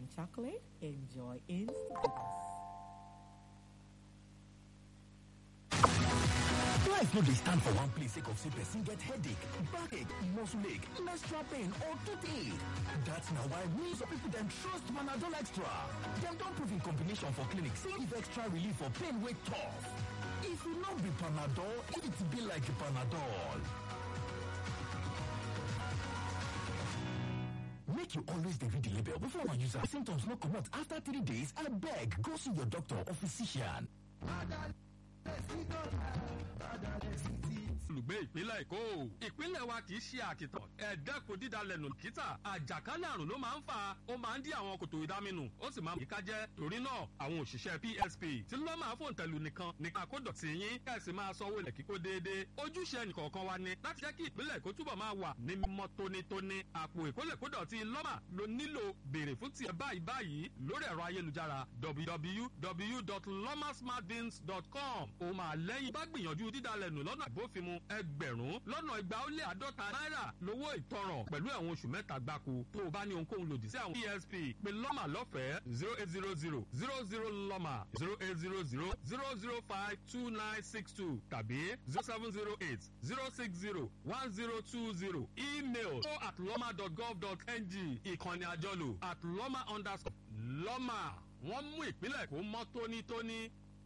Lipton chocolate. Enjoy instant goodness. Life no dey stand for one place sake of say person get headache, backache, muscle ache, menstrual pain or toothache. That's na why millions of people dem trust Panadol Extra. Dem don prove in combination for clinic say give extra relief for pain wey tough. If e no be Panadol, it be like Panadol. Make you always dey read the label before una use am. Symptoms no comot after three days, abeg go see your doctor or physician. olùgbé ìpínlẹ̀ èkó ìpínlẹ̀ wa kì í ṣe àkìtàn ẹ̀ẹ́dẹ́kun dídalẹ̀nù kìtà àjàkálẹ̀ àrùn ló máa ń fà ó máa ń dí àwọn kòtò ìdáminù ó sì máa ń yíká jẹ́ torí náà àwọn òṣìṣẹ́ psp tí ló máa fòun tẹ̀lú nìkan nìkan kó dọ̀tí yín kẹ̀sì máa sanwó ilẹ̀ kíkó déédéé ojúṣe ẹnìkọ̀ọ̀kan wa ni láti jẹ́ kí ìpínlẹ̀ èkó túbọ̀ máa wà ní mímọ́ tónítóní àpò ìkólẹ̀kódọ̀tí lọ́mà ló nílò béèrè fún tiẹ̀ báyìí báyìí lórí ẹ̀rọ ayélujára www.lomasmartbins.com ó máa lẹ́yìn bá gbìyànjú dídalẹ̀nù lọ́nà ìbófinmu ẹgbẹ̀rún lọ́nà igba ó lé àádọ́ta náírà lówó ìtanràn pẹ̀lú ẹ̀wọ̀n oṣù mẹ́ta gbáko tó o bá ní ohunkóhun lòdì sí àwọn esp pé lọ́mà lọ́fẹ̀ẹ́ zero eight zero zero zero zero lọ́mà zero eight zero zero zero zero five two nine six two tàbí zero seven zero eight zero six zero one zero two zero email o at lọ́mà dot gov dot ng ìkànnì àjọlò at lọ́mà underscore lọ́mà wọ́n mú ìpínlẹ̀ kó mọ́ tónítóní.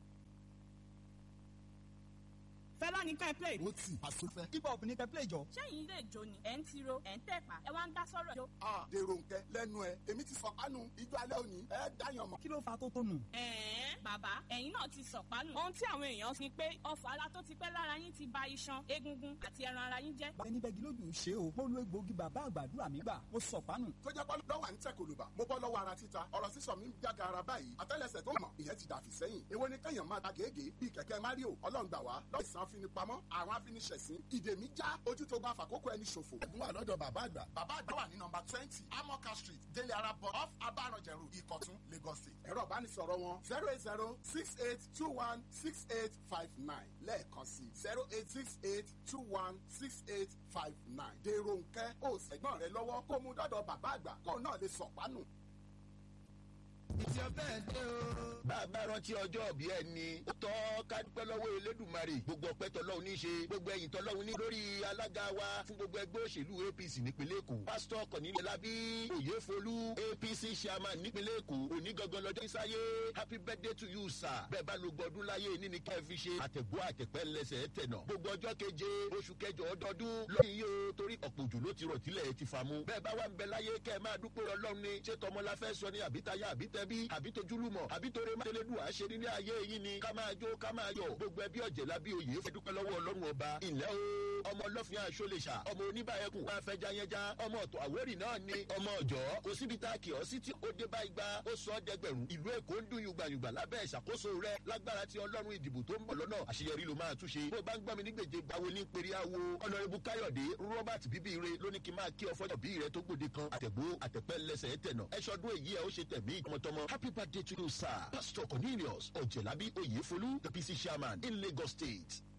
fẹlá ní ká ẹ play. ó tì àsopẹ́. hip hop ní ká play jọ. sẹ́yìn ilé ìjó ni ẹ̀ ń tiro ẹ̀ ń tẹ̀pá ẹ wá ń dá sọ́rọ̀ ìjó. a dèrò nkẹ lẹnu ẹ èmi ti sọ pánu ijó alẹ́ òní ẹ dáyàn mọ́. kí ló fa tó tó nù. ẹ̀ẹ́n bàbá ẹ̀yin náà ti sọ̀pánù. ohun tí àwọn èèyàn ni pé ọfọ̀ ara tó ti pẹ́ lára yín ti ba iṣan egungun àti ẹran ara yín jẹ́. ẹni bẹ́ẹ̀ gílódù ṣe o mo lo egbòogi bàbá àgbàdúrà mi gbà mo sọ pánù. tó jẹ́ pọ́ lọ́wọ́ à ń tẹ̀ kòlùbà mo bọ́ lọ́wọ́ ara títa ọ̀rọ̀ sísọ mi ń jága ara báyìí àtẹ́lẹsẹ̀ tó mọ̀ ìyẹn ti dàfí sẹ́yìn èwo ni kẹ́yàn máa ta gègé bíi kẹ̀kẹ́ mario ọlọ́run gbà wá lọ́ọ̀ ìsàn afinipamọ́ àwọn afiniṣẹ̀sín ìdè mi já ojú tó bá fàkókò ẹni ṣòfò. ẹ̀gbọ́n wà lọ́dọ̀ bàbá àgbà. bàbá àgbà wà ní nọmba twenty amoka street délé ara bọ̀ off abaranjẹ̀rù ìkọ̀tún lagos state. ẹ̀rọ ìbánisọ̀rọ̀ wọn zero eight zero six eight two one six eight five nine lẹ́ẹ̀kan sí zero eight six eight two one six eight five nine. dèrò nkẹ́ ó sẹ̀gbọ́n rẹ lọ́wọ́ kó mú dọ́dọ̀ bàbá àgbà kó náà lè sọ̀pánù. bàbá rántí ọjọ́ òbí ẹni ó tọ́ ká dúpẹ́ lọ́wọ́ elédùnmarè gbogbo ọpẹ́ tọ́lọ́hún ní í ṣe gbogbo ẹ̀yìn tọ́lọ́hún ní lórí alága wa fún gbogbo ẹgbẹ́ òṣèlú apc nípínlẹ̀ èkó pásítọ̀ kọ̀nílẹ̀ lábí òyefolú apc chairman nípínlẹ̀ èkó òní gangan lọ́jọ́ ìsáyé happy birthday to you sir bẹ́ẹ̀ bá lo gbọdún láyé ní ni kẹ́ ẹ fi ṣe àtẹ̀gbọ́ àtẹ̀pẹ́ lẹ́sẹ̀ tẹ̀nà gbogbo ọjọ́ keje oṣù kẹjọ ọdọọdún lórí yìí o torí ọ̀pọ̀ òjò ló ti rọ̀ tílẹ̀ ti fà mu bẹ́ẹ̀ bá wà ń bẹ láyé kẹ́ ẹ máa dúpẹ́ ọlọ́run ni ṣé tọmọlá fẹ́ sọ ni àbítayá àbítẹ́bí àbí tojúlùmọ̀ àbí torí mátelédùn àṣẹ nílé ayé yìí ni ká máa jó ká máa yọ gbogbo ẹbí ọ̀jẹ̀ lábí oyè fẹ́ dúpẹ́ lọ́wọ́ ọlọ́run ọba ilẹ̀ o ọmọ ọlọ́fin àṣọlẹ̀ṣà ọmọ oníbàyẹ̀kùn wá fẹ́ jayẹja ọmọ ọ̀tọ̀ àwórì náà ni ọmọ ọ̀jọ́ kò síbi tá a kì ọ́ sí tí ó dé bá igba ó sọ ọ́ dẹgbẹ̀rún ìlú èkó ń dún yùgbàyùgbà lábẹ́ ìṣàkóso rẹ lágbára ti ọlọ́run ìdìbò tó ń bọ̀ lọ́nà àṣeyọrí ló máa túnṣe bó bá ń gbọ́ mi ní gbèjè gbawo ní pèrè awo ọ̀nàrẹ́bù káyọ̀dé robert bíbíire ló ní kí n máa kí ọfọ́jọ́ bí rẹ tó gbòde kan àtẹ̀gbó àtẹ̀pẹ́ lẹ́sẹ̀ tẹ̀nà ẹ̀ṣọ́dún èyí ẹ̀ ó ṣe tẹ̀mí tọmọtọmọ happy birthday to you sir pastor cornelius ọ̀jẹ̀lábí oyèfolú the pc chairman in lagos state.